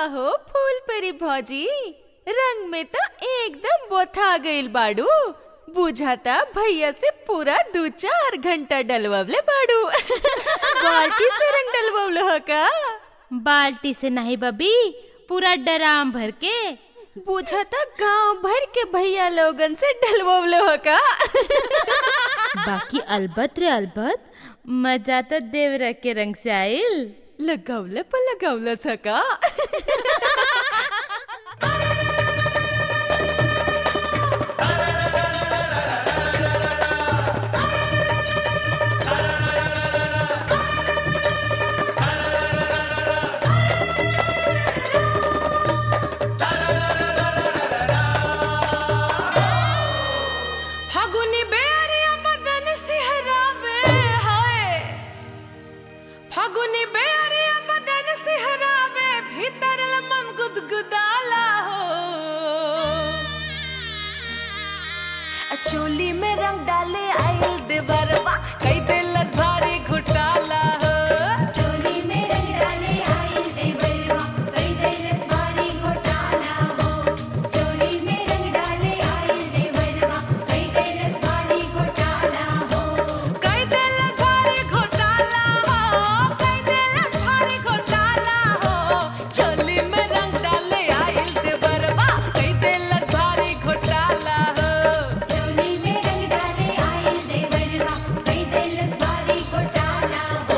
काहो फूल परी भौजी रंग में तो एकदम बोथा गइल बाड़ू बुझाता भैया से पूरा दू चार घंटा डलवले बाड़ू बाल्टी से रंग डलवल ह का बाल्टी से नहीं बबी पूरा डराम भर के बुझाता गांव भर के भैया लोगन से डलवल ह का बाकी अलबत रे अलबत मजा तो देवरा के रंग से आइल लगवले पर लगवल सका फागुनी बेरिया बदन सिहरावे हाय फागुनी बेरिया बदन सिहरावे भीतर मन गुदगुदाला हो आ चोली में रंग डाले आइल देवरवा कई दिल भारी घुटाला हो चोली में रंग डाले आइल देवरवा कई दैरस भारी घोटाला हो चोली में रंग डाले आइल देवरवा कई दैरस भारी घोटाला हो कई दिल भारी घोटाला हो कई दिल भारी घोटाला हो चोली में रंग डाले आइल देवरवा कई दिल भारी घोटाला हो चोली में रंग डाले आइल देवरवा कई दैरस भारी घोटाला हो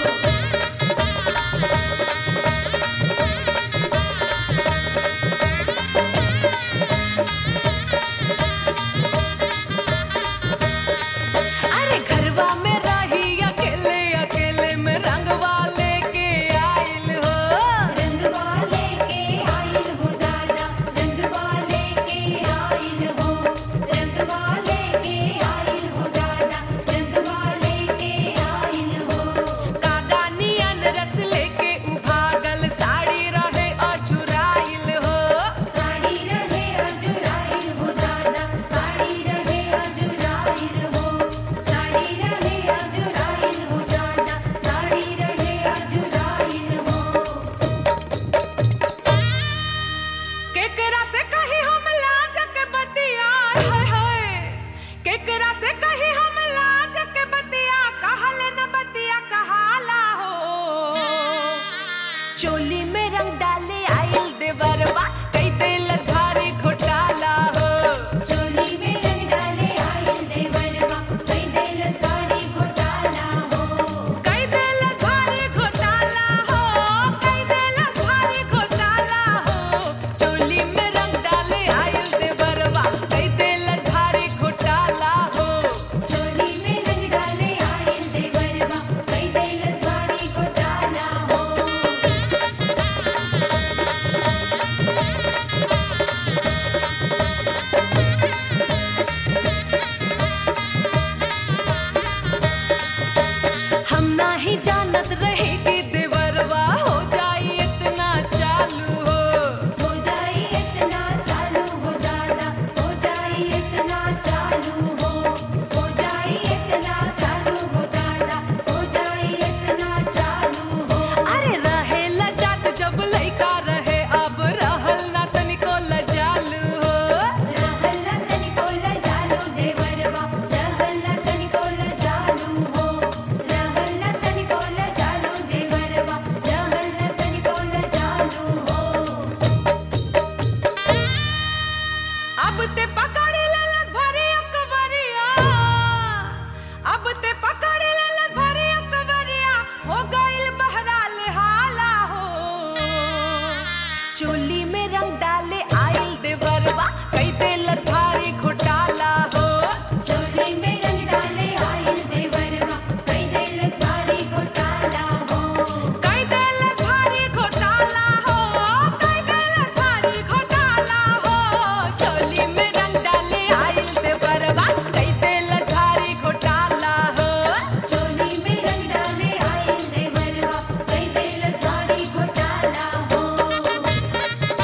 अरे घरवा में रही अकेले अकेले में रंगवा लेके आइल हो रंगवा लेके आइल हो दादा रंगवा लेके आइल हो रंगवा लेके आइल हो दादा रंगवा लेके आइल हो कादानियन रस लेके उभागल साड़ी रहे अझुराइल हो साड़ी रहे अजुराइल हो दादा साड़ी रहे अजुराइल हो साड़ी रहे अजुराइल हो दादा साड़ी रहे अजुराइल हो केकरा से कही हम लाज के बतिया हाय हाय केकरा से कही हम लाज के बतिया कहले न बतिया कहाला हो चोली में रंग डाले आइल देवरवा कई दिल भारी घोटाला हो चोली में रंग डाले आइल देवरवा कई दिल साड़ी घोटाला हो कई दिल भारी घोटाला हो कई दिल भारी घोटाला हो चोली में रंग डाले आइल देवरवा कई दिल भारी घोटाला हो चोली में रंग डाले आइल देवरवा कई दिल साड़ी घोटाला हो हम नाही जानत रहे कि देवरवा हो जाई इतना चालू हो हो जाई इतना चालू हो दादा हो जाई इतना चालू हो हो जाई इतना चालू हो दादा हो जाई इतना चालू हो अरे रहे लजात जब लइका रहे अब रहल ना तनिको लजालू हो रहल न तनिको लजालू देवरवा रहल न तनिको लजालू हो रहल न तनिको लजालू देवरवा रहल न तनिको लजालू हो अब ते पकड़ी ललस भरी अकबरिया अब ते पकड़ी ललस भरी अकबरिया हो गइल बहराल हाला हो चोली में रंग डाले आइल देवरवा कई दिल भारी घोटाला हो चोली में रंग डाले आइल देवरवा कई दिल साड़ी घोटाला हो कई दिल भारी घोटाला हो कई दिल भारी घोटाला हो चोली में रंग डाले आइल देवरवा कई दिल भारी घोटाला हो चोली में रंग डाले आइल देवरवा कई दिल साड़ी घोटाला हो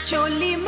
चोली